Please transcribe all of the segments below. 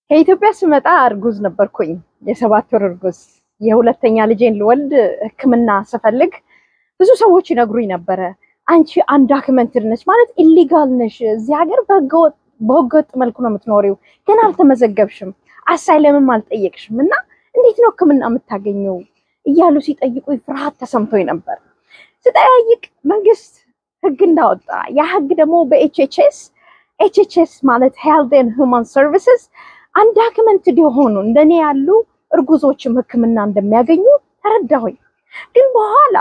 ከኢትዮጵያ ስመጣ እርጉዝ ነበርኩኝ። የሰባት ወር እርጉዝ። የሁለተኛ ልጄን ልወልድ ሕክምና ስፈልግ ብዙ ሰዎች ይነግሩኝ ነበረ። አንቺ አንዳክመንትድ ነች ማለት ኢሊጋል ነሽ፣ እዚህ ሀገር በህገወጥ መልኩ ነው የምትኖሪው፣ ግን አልተመዘገብሽም፣ አሳይለምም አልጠየቅሽም እና እንዴት ነው ሕክምና የምታገኘው እያሉ ሲጠይቁኝ ፍርሃት ተሰምቶኝ ነበር። ስጠያይቅ መንግስት ህግ እንዳወጣ ያ ህግ ደግሞ በኤችኤችኤስ ኤችኤችኤስ ማለት ሄልት ኤንድ ሁማን ሰርቪስስ አንዳክመንትድ የሆኑ እንደኔ ያሉ እርጉዞችም ህክምና እንደሚያገኙ ተረዳሁኝ። ግን በኋላ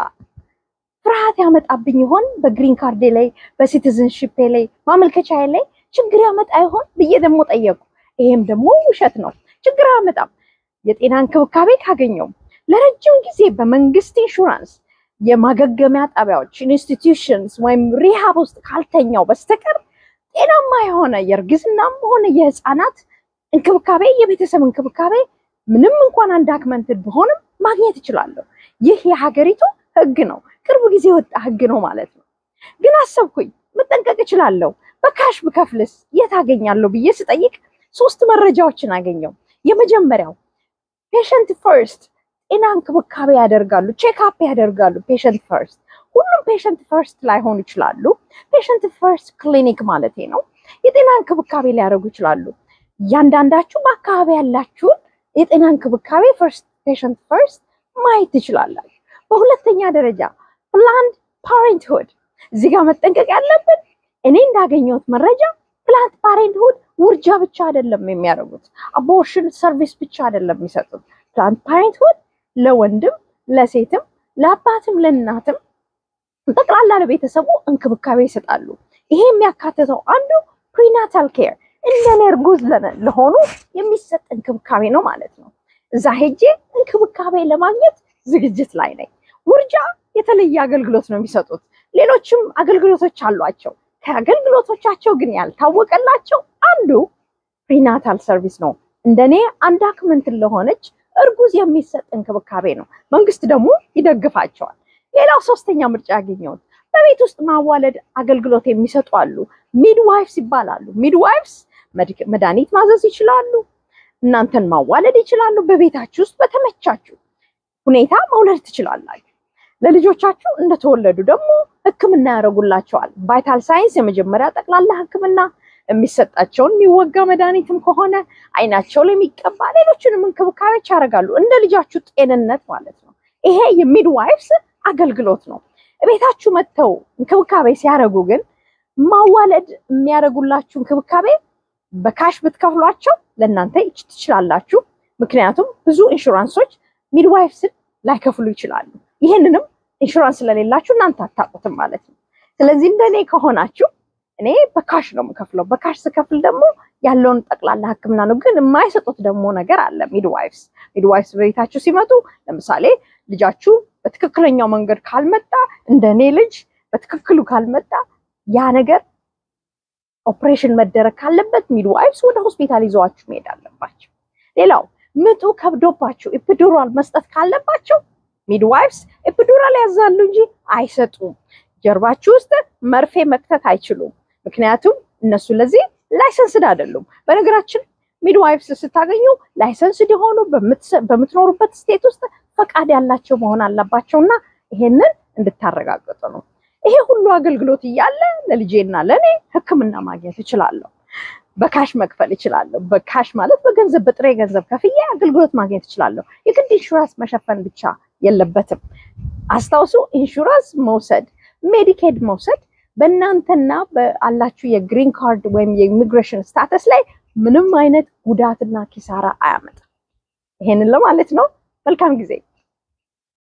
ፍርሃት ያመጣብኝ ይሆን በግሪን ካርዴ ላይ በሲቲዝንሽፔ ላይ ማመልከቻ ላይ ችግር ያመጣ ይሆን ብዬ ደግሞ ጠየቁ። ይሄም ደግሞ ውሸት ነው፣ ችግር አያመጣም። የጤና እንክብካቤ ካገኘው ለረጅም ጊዜ በመንግስት ኢንሹራንስ የማገገሚያ ጣቢያዎች ኢንስቲትዩሽንስ ወይም ሪሃብ ውስጥ ካልተኛው በስተቀር ጤናማ የሆነ የእርግዝናም ሆነ የህፃናት እንክብካቤ የቤተሰብ እንክብካቤ ምንም እንኳን አንዳክመንትድ ብሆንም ማግኘት እችላለሁ። ይህ የሀገሪቱ ህግ ነው። ቅርብ ጊዜ የወጣ ህግ ነው ማለት ነው። ግን አሰብኩኝ መጠንቀቅ እችላለሁ፣ በካሽ ብከፍልስ የት አገኛለሁ ብዬ ስጠይቅ ሶስት መረጃዎችን አገኘው። የመጀመሪያው ፔሸንት ፈርስት ጤና እንክብካቤ ያደርጋሉ፣ ቼክአፕ ያደርጋሉ። ፔሸንት ፈርስት ሁሉም ፔሸንት ፈርስት ላይሆኑ ይችላሉ። ፔሸንት ፈርስት ክሊኒክ ማለት ነው። የጤና እንክብካቤ ሊያደርጉ ይችላሉ። እያንዳንዳችሁ በአካባቢ ያላችሁን የጤና እንክብካቤ ፈርስት ፔሸንት ፈርስት ማየት ትችላላችሁ። በሁለተኛ ደረጃ ፕላንድ ፓሬንትሁድ እዚህ ጋር መጠንቀቅ ያለብን እኔ እንዳገኘሁት መረጃ ፕላንድ ፓሬንትሁድ ውርጃ ብቻ አይደለም የሚያደርጉት፣ አቦርሽን ሰርቪስ ብቻ አይደለም የሚሰጡት። ፕላንድ ፓሬንትሁድ ለወንድም ለሴትም ለአባትም ለእናትም ጠቅላላ ለቤተሰቡ እንክብካቤ ይሰጣሉ። ይሄ የሚያካትተው አንዱ ፕሪናታል ኬር እንደኔ እርጉዝ ለሆኑ የሚሰጥ እንክብካቤ ነው ማለት ነው። እዛ ሄጄ እንክብካቤ ለማግኘት ዝግጅት ላይ ነኝ። ውርጃ የተለየ አገልግሎት ነው የሚሰጡት። ሌሎችም አገልግሎቶች አሏቸው። ከአገልግሎቶቻቸው ግን ያልታወቀላቸው አንዱ ፕሪናታል ሰርቪስ ነው። እንደኔ አንዳክመንት ለሆነች እርጉዝ የሚሰጥ እንክብካቤ ነው። መንግስት ደግሞ ይደግፋቸዋል። ሌላው ሶስተኛ ምርጫ ያገኘሁት በቤት ውስጥ ማዋለድ አገልግሎት የሚሰጡ አሉ። ሚድዋይፍስ ይባላሉ። ሚድዋይፍስ መድኃኒት ማዘዝ ይችላሉ። እናንተን ማዋለድ ይችላሉ። በቤታችሁ ውስጥ በተመቻችሁ ሁኔታ መውለድ ትችላላችሁ። ለልጆቻችሁ እንደተወለዱ ደግሞ ሕክምና ያደርጉላቸዋል። ቫይታል ሳይንስ የመጀመሪያ ጠቅላላ ሕክምና የሚሰጣቸውን የሚወጋ መድኃኒትም ከሆነ አይናቸው ላይ የሚቀባ ሌሎችንም እንክብካቤዎች ያደርጋሉ። እንደ ልጃችሁ ጤንነት ማለት ነው። ይሄ የሚድዋይፍስ አገልግሎት ነው። ቤታችሁ መጥተው እንክብካቤ ሲያደርጉ ግን ማዋለድ የሚያደርጉላችሁ እንክብካቤ በካሽ ብትከፍሏቸው ለእናንተ ትችላላችሁ። ምክንያቱም ብዙ ኢንሹራንሶች ሚድዋይፍስን ላይከፍሉ ይችላሉ። ይህንንም ኢንሹራንስ ስለሌላችሁ እናንተ አታውቁትም ማለት ነው። ስለዚህ እንደኔ ከሆናችሁ እኔ በካሽ ነው የምከፍለው። በካሽ ስከፍል ደግሞ ያለውን ጠቅላላ ህክምና ነው። ግን የማይሰጡት ደግሞ ነገር አለ። ሚድዋይፍስ ሚድዋይፍስ በቤታችሁ ሲመጡ ለምሳሌ ልጃችሁ በትክክለኛው መንገድ ካልመጣ እንደ እኔ ልጅ በትክክሉ ካልመጣ ያ ነገር ኦፕሬሽን መደረግ ካለበት ሚድዋይፍስ ወደ ሆስፒታል ይዘዋችሁ መሄድ አለባቸው። ሌላው ምጡ ከብዶባችሁ ኢፒዱራል መስጠት ካለባቸው ሚድዋይፍስ ኢፒዱራል ያዛሉ እንጂ አይሰጡም። ጀርባችሁ ውስጥ መርፌ መክተት አይችሉም። ምክንያቱም እነሱ ለዚህ ላይሰንስድ አይደሉም። በነገራችን ሚድዋይፍስ ስታገኙ ላይሰንስድ የሆኑ በምትኖሩበት ስቴት ውስጥ ፈቃድ ያላቸው መሆን አለባቸው እና ይሄንን እንድታረጋግጡ ነው። ይሄ ሁሉ አገልግሎት እያለ ለልጄና ለእኔ ሕክምና ማግኘት እችላለሁ። በካሽ መክፈል እችላለሁ። በካሽ ማለት በገንዘብ በጥሬ ገንዘብ ከፍዬ አገልግሎት ማግኘት እችላለሁ። የግድ ኢንሹራንስ መሸፈን ብቻ የለበትም። አስታውሱ፣ ኢንሹራንስ መውሰድ ሜዲኬድ መውሰድ በእናንተና በአላችሁ የግሪን ካርድ ወይም የኢሚግሬሽን ስታተስ ላይ ምንም አይነት ጉዳትና ኪሳራ አያመጣም። ይሄንን ለማለት ነው። መልካም ጊዜ